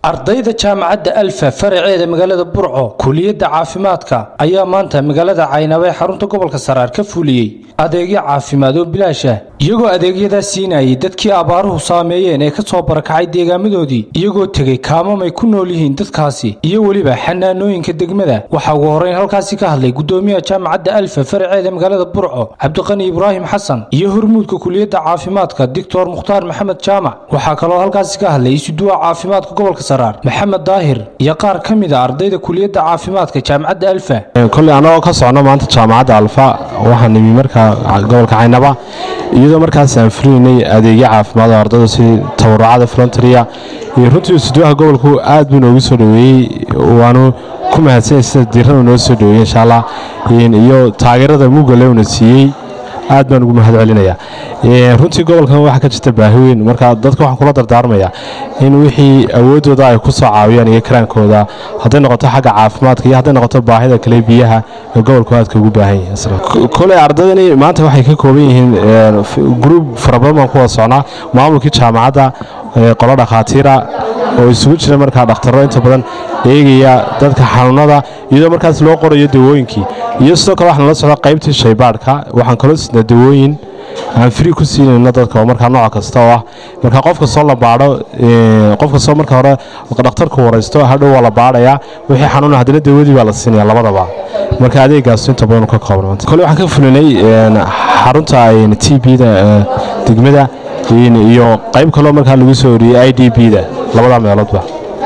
ardayda jaamacadda alfa faraceeda magaalada burco kuliyadda caafimaadka ayaa maanta magaalada caynaba ee xarunta gobolka saraar ka fuliyey adeegyo caafimaad oo bilaash ah iyagoo adeegyadaa siinayay dadkii abaaruhu saameeyeen ee ka soo barakacay deegaamadoodii iyagoo tegey kaamamay ku nool yihiin dadkaasi iyo weliba xanaanooyinka degmada waxaa ugu horrayn halkaasi ka hadlay gudoomiyaha jaamacadda alfa faraceeda magaalada burco cabdiqani ibraahim xasan iyo hormuudka kuliyadda caafimaadka doctor mukhtaar maxamed jaamac waxaa kaloo halkaasi ka hadlay isuduwa caafimaadka gobolka saraar maxamed daahir iyo qaar ka mid a ardayda kuliyadda caafimaadka jaamacadda alfa koley annagoo ka socno maanta jaamacadda alfa waxaan nimi markaa gobolka caynaba iyadoo markaas aan fulinaynay adeegyo caafimaad oo ardayda sidii tabarucada volontaria iyo runtii isuduwaha gobolku aad buu noogu soo dhoweeyey waanu ku mahadsanyay sida diirrada noo soo dhoweeyey insha allah iyo taageerada mugale una siiyey aad baan ugu mahad celinayaa runtii gobolkan waxaa ka jirta baahi weyn marka dadka waxaan kula dardaarmayaa in wixii awooddooda ay ku soo caawiyaan iyo karaankooda hadday noqoto xagga caafimaadka iyo hadday noqoto baahida kale biyaha ee gobolku aadka ugu baahan yahay koley ardaydani maanta waxay ka kooban yihiin gruub fara badan baan ku wada socnaa maamulkii jaamacadda qolo dhakhaatiira oo isugu jira markaa dhakhtarro inta badan eegaya dadka xanuunada iyadoo markaas loo qorayo dawooyinkii iyo sidoo kale waxaan la socda qaybtii shaybaadhka waxaan kaloo sidnaa dawooyin aan fri ku siinayno dadka oo markaa nooc kasta oo ah marka qof kastoo la baadho qof kastoo marka hore dhakhtarku waraysto hadhow waa la baadhayaa wixii xanuuna haddana dawadii baa la siinaya labadaba marka adeegaas inta badan ka kooban kole waxaan ka fulinay xarunta t b-da degmada iyo qayb kaloo markaa lagu soo oriyey i d b-da labada meeloodba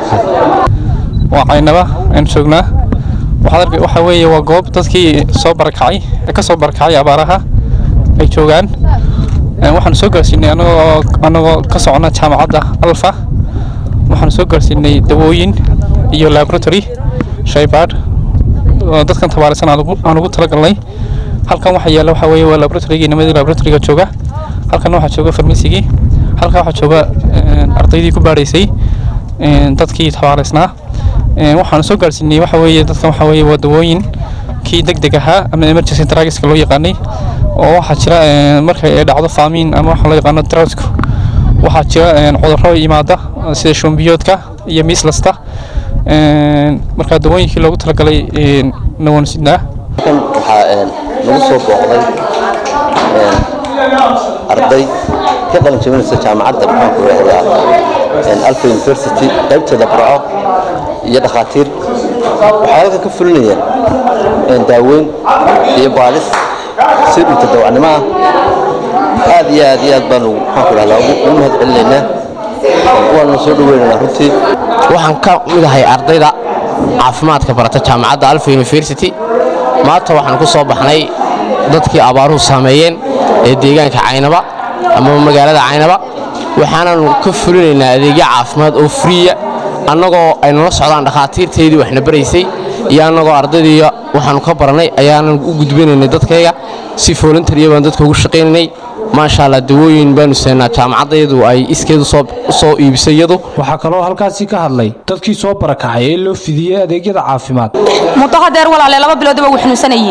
waa caynaba aan joognaa waxaa weeye waa goob dadkii soo barakacay ee ka soo barakacay abaaraha ay joogaan waxaanu soo gaarsiinay anagoo anagoo ka socona jaamacadda alfa waxaanu soo gaarsiinay dawooyin iyo laboratory shaybaadh oo dadkan tabaarisan aan ugu talagalnay halkan waxa yaalla waxaa weeye waa laboratorygii nimadii laboratoriga jooga halkan waxaa jooga farmasigii halkan waxaa jooga ardaydii ku baadhaysay dadkii tabaaraysnaa waxaanu soo gaarsiinay waxa weeye dadkan waxa weeye waa dawooyin kii deg deg ahaa ama emergency drugiska loo yaqaanay oo waxaa jira marka ay dhacdo faamiin ama waxa loo yaqaano droughtka waxaa jira cudurro yimaada sida shumbiyoodka iyo miislasta marka dawooyinkii loogu talagalay nawan sidnaa waxaa nagu soo booqday arday ka qalin jabinaysa jaamacadda maxaanku idhahdaa alfa university qaybteeda burco iyo dhakhaatiir waxay halkan ka fulinayeen daaweyn iyo baalis si dhunta dawacnimo ah aad iyo aad iyo aad baanu maxaanku idhahdaa ugu mahad celinaynaa waanu soo dhaweynaynaa runtii waxaan ka mid ahay ardayda caafimaadka barata jaamacadda alfa university maanta waxaan ku soo baxnay dadkii abaaruhu saameeyeen ee deegaanka caynaba ama magaalada caynaba waxaanaanu ka fulinaynaa adeegyo caafimaad oo friya annagoo ay nala socdaan dhakhaatiirtaydii waxna baraysay iyo annagoo ardaydii waxaanu ka barannay ayaanan u gudbinaynay dadkayga si voluntarya baan dadka ugu shaqaynaynay maasha allah dawooyin baanu seenaa jaamacaddayadu ay iskeed u soo iibisay iyadu waxaa kaloo halkaasi ka hadlay dadkii soo barakacay ee loo fidiyey adeegyada caafimaad muddo hadeer walaale laba biloodaba wuu xanuunsanayey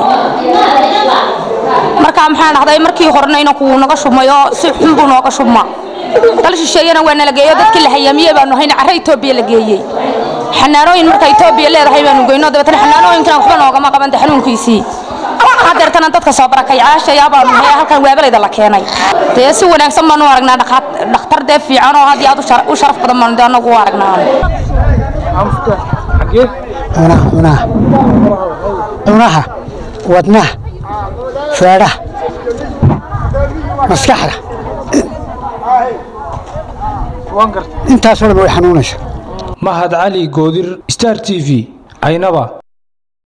markaa maxaa dhahday markii horena inankuu naga shubmay oo si xun buu nooga shubma dal shisheeyana waa nala geeyo dadkii la hayamiye baanu hayna carre etoobiya la geeyey xanaanooyin marka etoobiya leedahay baanu geyno dabeetana xanaanooyinkan waxba noogama qabanta xanuunkiisii hadeertana dadka soo barakayaashayaa baanu hay halkan waabalayda la keenay dee si wanaagsan baanu aragnaa dhakhtar dee fiican oo had iyo aad u sharaf badan baanu dee anagu u aragnaa cunaha wadnaha feedhaha maskaxda intaasoo dhan way xanuunaysa mahad cali goodir star t v caynaba